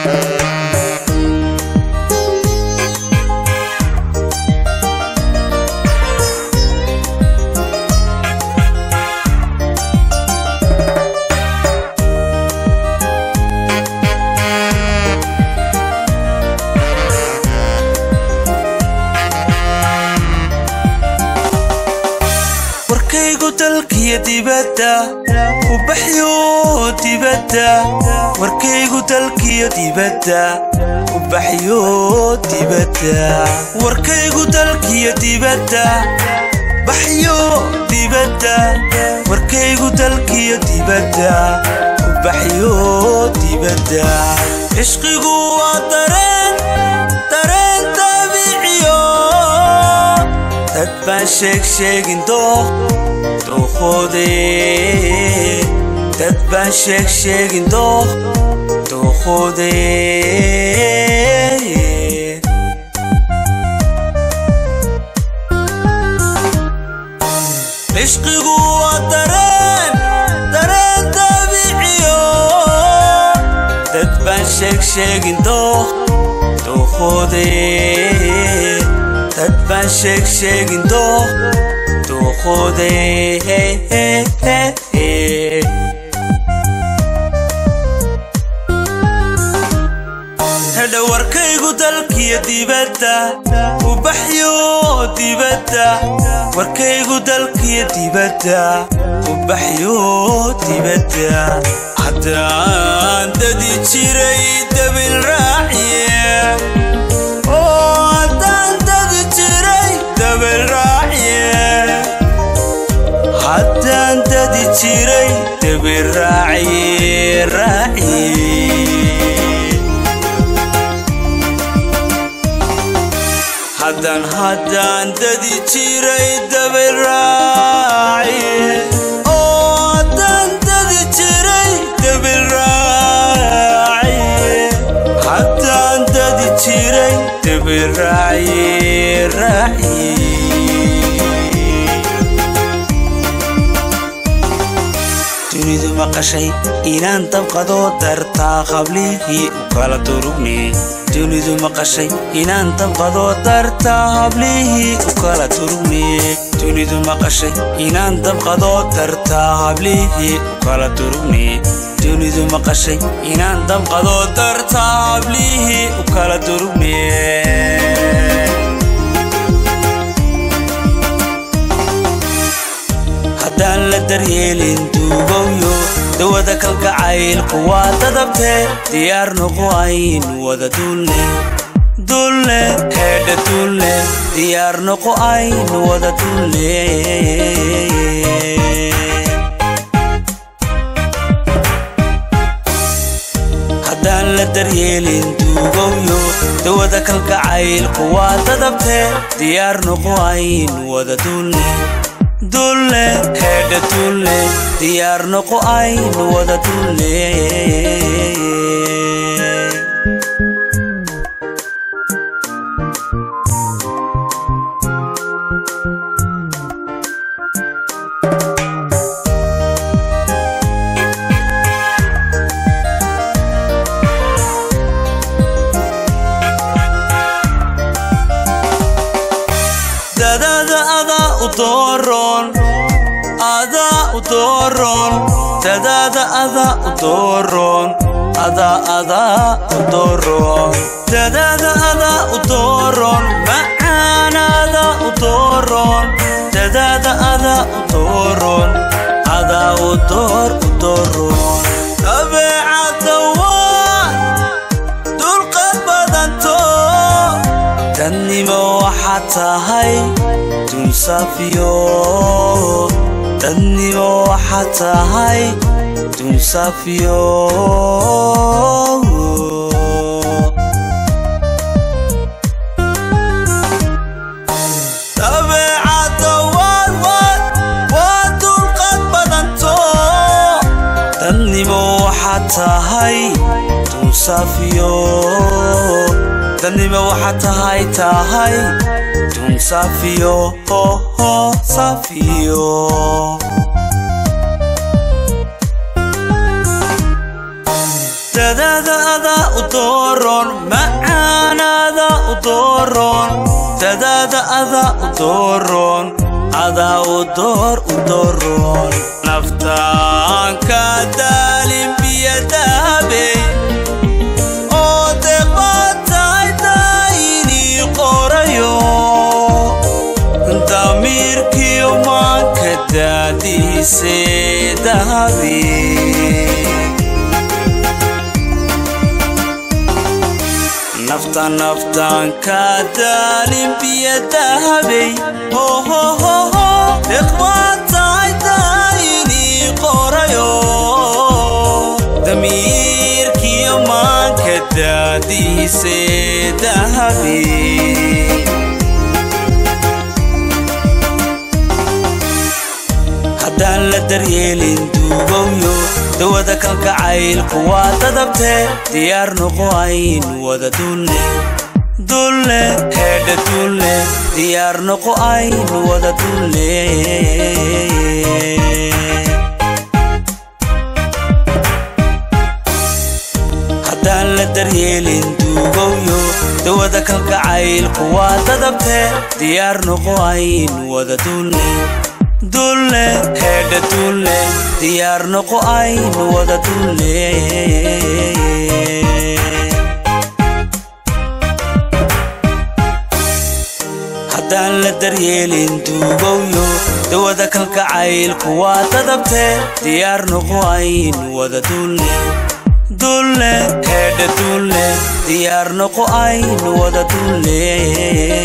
warkaygu dalkiyo dibadda u baxyo dibadda warkaygu dalkiyo dibadda u baxyo dibadda warkaygu dalkiyo dibadda baxyo dibadda warkaygu dalkiyo dibadda u baxyo dibadda cishqigu waa dareen dareen dabiiciyo dad baan sheeg sheegin dooq dooqoode dad baan sheeg sheegin dooq dooqoode cishqigu waa dareen dareen dabiiciyo dad baan sheeg sheegin dooq dooqoode dad baan sheeg sheegin dooq dooqoode hedha warkaygu dalkiyo dibadda u baxyo dibadda warkaygu dalkiyo dibadda u baxyo dibadda haddaan dadi jiray dabil raaciye oo haddaan dadi jiray dabil raaciye haddaan dadi jiray dabil raaciye raaciye haddaan haddaan dadi jiray dabilraaci oo haddaan dadi jiray dabilraaci haddaan dadi jiray dabilraaci raaci dunidu maqashay inaan dabqado dartaa qablihii u kala durugne dunidu maqashay inaan dabqado dartaa hablihii u kala durugne dunidu maqashay inaan dabqado dartaa hablihii u kala durugne dunidu maqashay inaan dabqado dartaa hablihii u kala durugne haddaan la daryeelin duugowyo dawada kalgacaylku waa dadabtee diyaar noqo ayn wada dulne dulne heedha dulne diyaar noqo ayn wada dulne haddaan la daryeelin duugowyo dawada kalgacaylku waa dadabtee diyaar noqo ayn wada dulne dulne heedha dulne diyaar noqo ayn wada dulne dadada adaa u dooron adaa u dooron dadada adaa u dooron adaa adaa u dooron dadada adaa u dooron macaan adaa u dooron dadada adaa u dooron adaa u door u dooron dabeecadda waa dulqad badanto dadnimo waxaad tahay dunsafiyo dadnimo waxaad tahay dunsafiyo dabeecadda waad waad waa dulqad badanto dadnimo waxaad tahay dunsafiyo dadnimo waxaad tahay tahay dun safiyo ho ho safiyo dadada adaa u door dooroon macaanada u dooroon dadaada ada u dooroon adaa u door u dooroon naftaanka daalin biyadaabey oo deqbataydaynii qorayo damiirkiyo maanka daadiise dahabi nafta naftaanka daalin biyadahabey hohohoho deqbataydaynii qorayo damiirkiyo maanka daadiise dahabi haddaan la daryeelin duugowyo dawada kalkacaylku waa dadabtee diyaar noqo aynu wada dulle dulle heedha dulle diyaar noqo aynu wada dulle haddaan la daryeelin duugowyo dawada kalkacaylku waa dadabtee diyaar noqo aynu wada dulle dulle heedha dulle diyaar noqo aynu wada dulle haddaan la daryeelin duugowyo dawada kalkacaylku waa dadabtee diyaar noqo aynu wada dulle dulle heedha dulle diyaar noqo aynu wada dulle